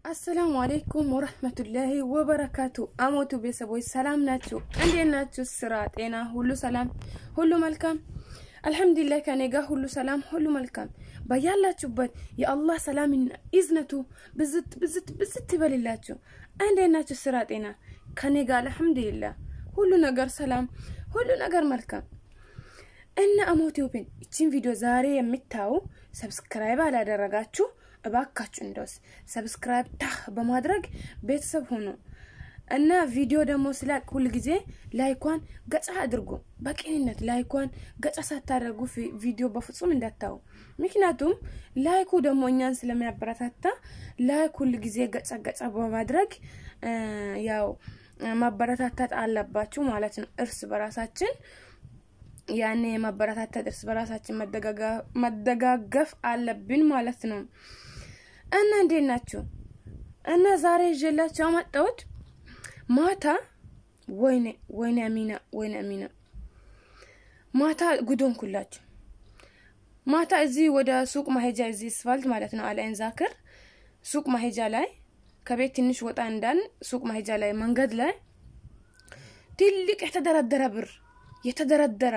አሰላሙ አሌይኩም ወረህመቱላሂ ወበረካቱ። አሞቱ ቤተሰቦች ሰላም ናችሁ? እንዴት ናችሁ? ስራ፣ ጤና ሁሉ ሰላም፣ ሁሉ መልካም አልሐምዱሊላህ። ከኔ ጋር ሁሉ ሰላም፣ ሁሉ መልካም። በያላችሁበት የአላህ ሰላምና ኢዝነቱ ብዝት ብዝት ብዝት ይበልላችሁ። እንዴት ናችሁ? ስራ፣ ጤና ከኔ ጋር አልሐምዱሊላህ ሁሉ ነገር ሰላም፣ ሁሉ ነገር መልካም እና አሞቲዩብን ይችን ቪዲዮ ዛሬ የምታዩ ሰብስክራይብ አላደረጋችሁ እባካችሁ እንደውስ ሰብስክራይብ ታህ በማድረግ ቤተሰብ ሆኑ እና ቪዲዮ ደግሞ ስላቅ ሁል ጊዜ ላይኳን ገጻ አድርጉ። በቅንነት ላይኳን ገጻ ሳታደርጉ ቪዲዮ በፍጹም እንዳታዩ። ምክንያቱም ላይኩ ደግሞ እኛን ስለሚያበረታታ ላይክ ሁል ጊዜ ገጻ ገጻ በማድረግ ያው ማበረታታት አለባችሁ ማለት ነው። እርስ በራሳችን ያኔ የማበረታታት እርስ በራሳችን መደጋገፍ አለብን ማለት ነው። እና እንዴት ናችሁ? እና ዛሬ ይዤላችሁ ያመጣሁት ማታ ወይኔ ወይኔ አሚና ወይኔ አሚና ማታ ጉዶን ኩላችሁ ማታ እዚህ ወደ ሱቅ ማሄጃ እዚህ ስፋልት ማለት ነው አልአይን ዛክር ሱቅ ማሄጃ ላይ ከቤት ትንሽ ወጣ እንዳን ሱቅ ማሄጃ ላይ መንገድ ላይ ትልቅ የተደረደረ ብር የተደረደረ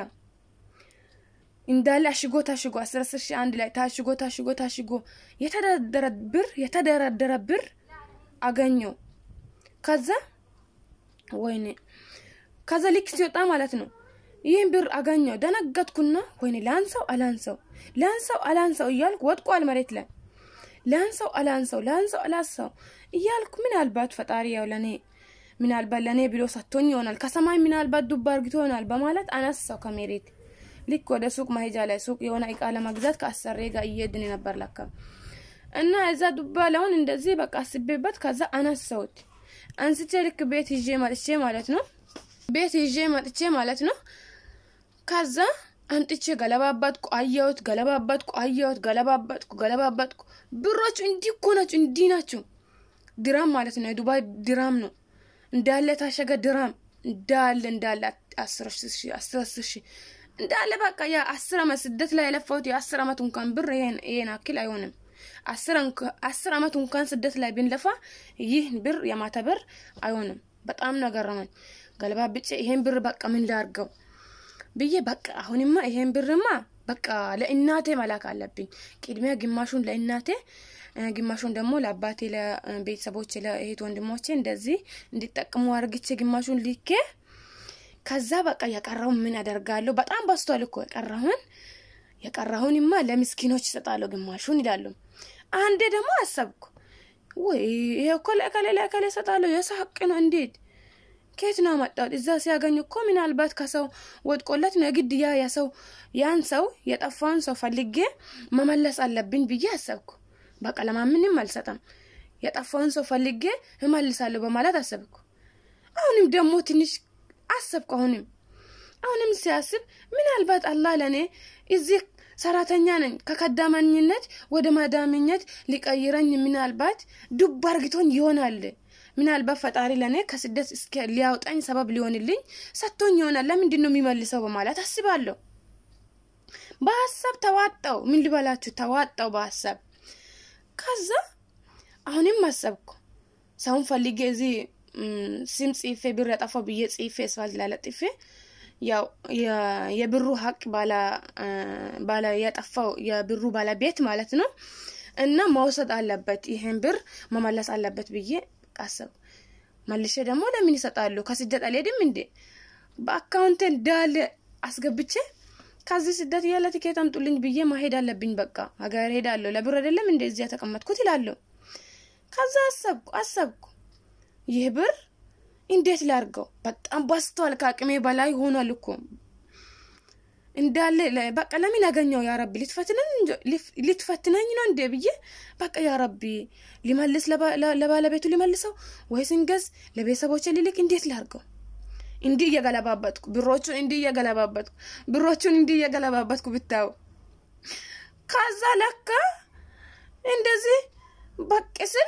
እንዳለ አሽጎ ታሽጎ አስር አስር ሺህ አንድ ላይ ታሽጎ ታሽጎ ታሽጎ የተደረደረ ብር የተደረደረ ብር አገኘው። ከዛ ወይኔ ከዛ ልክ ሲወጣ ማለት ነው ይህን ብር አገኘው። ደነገጥኩና ወይኔ ላንሰው አላንሰው ላንሰው አላንሰው እያልኩ ወድቋል መሬት ላይ ላንሰው አላንሰው ላንሰው አላንሰው እያልኩ ምናልባት ፈጣሪ ያው ለኔ ምናልባት ለእኔ ብሎ ሰጥቶኝ ይሆናል ከሰማይ ምናልባት ዱባ አርግቶ ይሆናል በማለት አነሳው ከመሬት ልክ ወደ ሱቅ መሄጃ ላይ ሱቅ የሆነ እቃ ለመግዛት ከአሰሬ ጋር እየሄድን ነበር ለካ እና እዛ ዱባ ለውን እንደዚህ በቃ አስቤበት ከዛ አነሳውት አንስቼ ልክ ቤት ይዤ መጥቼ ማለት ነው ቤት ይዤ መጥቼ ማለት ነው ከዛ አንጥቼ ገለባባጥኩ አየሁት ገለባባጥኩ አየሁት ገለባባጥኩ ገለባባጥኩ ብሮቹ እንዲህ እኮ ናቸው እንዲህ ናቸው ድራም ማለት ነው የዱባይ ድራም ነው እንዳለ ታሸገ ድራም እንዳለ እንዳለ አስር ሺህ እንዳለ በቃ የአስር አመት ስደት ላይ የለፋሁት የአስር አመት እንኳን ብር ይሄን አክል አይሆንም። አስር አመት እንኳን ስደት ላይ ብንለፋ ይህ ብር የማታ ብር አይሆንም። በጣም ነገረመኝ። ገለባ ብጬ ይሄን ብር በቃ ምን ላርገው ብዬ በቃ አሁንማ ይሄን ብርማ በቃ ለእናቴ መላክ አለብኝ። ቅድሚያ ግማሹን ለእናቴ ግማሹን ደግሞ ለአባቴ፣ ለቤተሰቦቼ፣ ለእህት ወንድሞቼ እንደዚህ እንዲጠቅሙ አርግቼ ግማሹን ልኬ ከዛ በቃ የቀረውን ምን ያደርጋለሁ? በጣም በስቷል እኮ የቀረውን የቀረውንማ ለምስኪኖች ይሰጣለሁ ግማሹን ይላሉ። አንዴ ደግሞ አሰብኩ፣ ወይ ይሄ እኮ ለእከሌ ለእከሌ ይሰጣለሁ የሰው ሀቅ ነው። እንዴት ከየት ነው መጣሁት? እዛ ሲያገኝ እኮ ምናልባት ከሰው ወድቆለት ነው የግድ ያ የሰው ያን ሰው የጠፋውን ሰው ፈልጌ መመለስ አለብኝ ብዬ አሰብኩ። በቃ ለማምንም አልሰጠም፣ የጠፋውን ሰው ፈልጌ እመልሳለሁ በማለት አሰብኩ። አሁንም ደግሞ ትንሽ አሰብኩ። አሁንም አሁንም ሲያስብ ምናልባት አላህ ለእኔ እዚህ ሰራተኛ ነኝ ከከዳመኝነት ወደ መዳምነት ሊቀይረኝ ምናልባት ዱብ አርግቶኝ ይሆናል። ምናልባት ፈጣሪ ለእኔ ከስደት እስከ ሊያውጣኝ ሰበብ ሊሆንልኝ ሰጥቶኝ ይሆናል። ለምንድን ነው የሚመልሰው በማለት አስባለሁ። በሀሳብ ተዋጣው። ምን ልበላችሁ ተዋጣው በሀሳብ ከዛ አሁንም አሰብኩ ሰውን ፈልጌ እዚህ ስም ጽፌ ብር ያጠፋው ብዬ ጽፌ ስፋልት ላይ ለጥፌ ያው የብሩ ሀቅ ባላ ያጠፋው የብሩ ባለቤት ማለት ነው እና መውሰድ አለበት ይሄን ብር መመለስ አለበት ብዬ አሰብኩ። መልሼ ደግሞ ለምን ይሰጣሉ? ከስደት አልሄድም እንዴ? በአካውንቴ እንዳለ አስገብቼ ከዚህ ስደት ያለ ትኬት አምጡልኝ ብዬ ማሄድ አለብኝ። በቃ ሀገር ሄዳለሁ። ለብር አይደለም እንደ እዚያ ተቀመጥኩት ይላለሁ። ከዛ አሰብኩ አሰብኩ ይህ ብር እንዴት ላርገው? በጣም በስቷል። ከአቅሜ በላይ ሆኗል እኮ እንዳለ በቃ ለምን ያገኘው ያ ረቢ ልትፈትነኝ ነው እንዴ ብዬ በቃ ያ ረቢ ሊመልስ ለባለቤቱ ሊመልሰው ወይስ እንገዝ ለቤተሰቦች ሊልክ እንዴት ላርገው? እንዲህ እየገለባበጥኩ ብሮቹን እንዲህ እየገለባበጥኩ ብሮቹን እንዲህ እየገለባበጥኩ ብታዩ ከዛ ለካ እንደዚህ በቅ ስል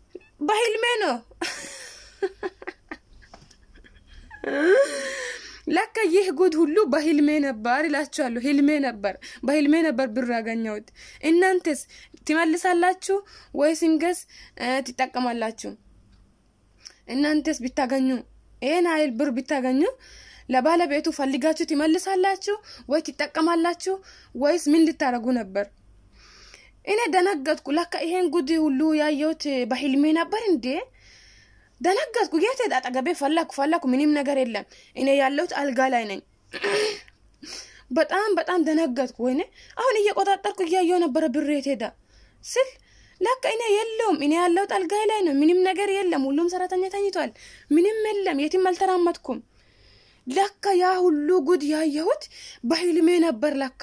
በህልሜ ነው ለካ ይህ ጉድ ሁሉ በህልሜ ነበር ይላችኋለሁ። ህልሜ ነበር፣ በህልሜ ነበር ብር ያገኘሁት። እናንተስ ትመልሳላችሁ ወይስ እንገስ ትጠቀማላችሁ? እናንተስ ብታገኙ ይህን ሀይል ብር ብታገኙ ለባለቤቱ ፈልጋችሁ ትመልሳላችሁ ወይ ትጠቀማላችሁ ወይስ ምን ልታደርጉ ነበር? እኔ ደነገጥኩ። ለካ ይሄን ጉድ ሁሉ ያየሁት በህልሜ ነበር እንዴ? ደነገጥኩ። የት ሄድ? አጠገቤ ፈለኩ ፈለኩ፣ ምንም ነገር የለም። እኔ ያለሁት አልጋ ላይ ነኝ። በጣም በጣም ደነገጥኩ። ወይኔ አሁን እየቆጣጠርኩ እያየው ነበረ ብር የት ሄዳ ስል ለካ እኔ የለውም። እኔ ያለሁት አልጋ ላይ ነው። ምንም ነገር የለም። ሁሉም ሰራተኛ ተኝቷል። ምንም የለም። የትም አልተራመድኩም። ለካ ያ ሁሉ ጉድ ያየሁት በህልሜ ነበር። ለካ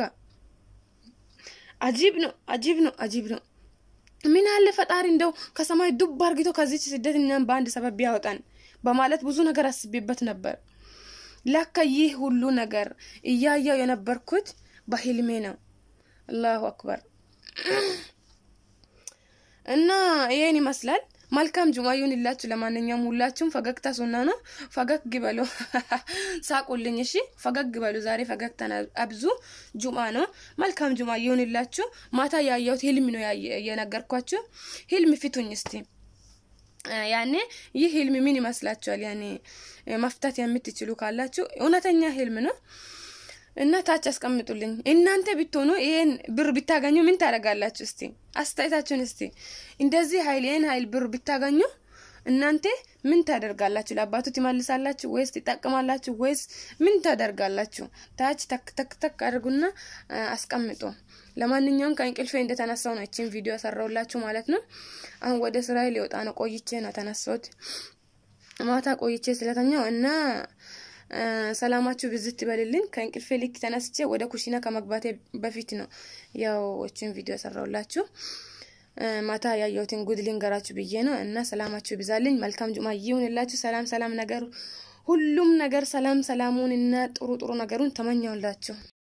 አጂብ ነው፣ አጂብ ነው፣ አጂብ ነው። ምን አለ ፈጣሪ እንደው ከሰማይ ዱብ አርግቶ ከዚች ስደት እኛም በአንድ ሰበብ ቢያወጣን በማለት ብዙ ነገር አስቤበት ነበር። ለካ ይህ ሁሉ ነገር እያየው የነበርኩት በህልሜ ነው። አላሁ አክበር። እና ይሄን ይመስላል። መልካም ጁማ ይሁንላችሁ። ለማንኛውም ሁላችሁም ፈገግታ ሱና ነው። ፈገግ በሉ፣ ሳቁልኝ። እሺ ፈገግ በሉ። ዛሬ ፈገግታን አብዙ። ጁማ ነው። መልካም ጁማ ይሁንላችሁ። ማታ ያየሁት ህልም ነው የነገርኳችሁ። ህልም ፊቱኝ እስቲ ያኔ ይህ ህልም ምን ይመስላችኋል? ያኔ መፍታት የምትችሉ ካላችሁ እውነተኛ ህልም ነው እና ታች አስቀምጡልኝ። እናንተ ብትሆኑ ይሄን ብር ብታገኙ ምን ታደርጋላችሁ? እስቲ አስተያየታችሁን እስቲ እንደዚህ ሀይል ይሄን ሀይል ብር ብታገኙ እናንተ ምን ታደርጋላችሁ? ለአባቱ ትመልሳላችሁ ወይስ ትጠቅማላችሁ ወይስ ምን ታደርጋላችሁ? ታች ተክ ተክ ተክ አድርጉና አስቀምጡ። ለማንኛውም ከእንቅልፌ እንደተነሳው ነው እቺን ቪዲዮ ሰራውላችሁ ማለት ነው። አሁን ወደ ስራዬ ሊወጣ ነው። ቆይቼ ነው ተነሳሁት። ማታ ቆይቼ ስለተኛው እና ሰላማችሁ ብዝት ይበልልኝ። ከእንቅልፌ ልክ ተነስቼ ወደ ኩሽና ከመግባቴ በፊት ነው ያው እችን ቪዲዮ ሰራውላችሁ። ማታ ያየሁትን ጉድ ልንገራችሁ ብዬ ነው እና ሰላማችሁ ይብዛልኝ። መልካም ጁማ ይሁንላችሁ። ሰላም ሰላም ነገር ሁሉም ነገር ሰላም ሰላሙን እና ጥሩ ጥሩ ነገሩን ተመኘውላችሁ።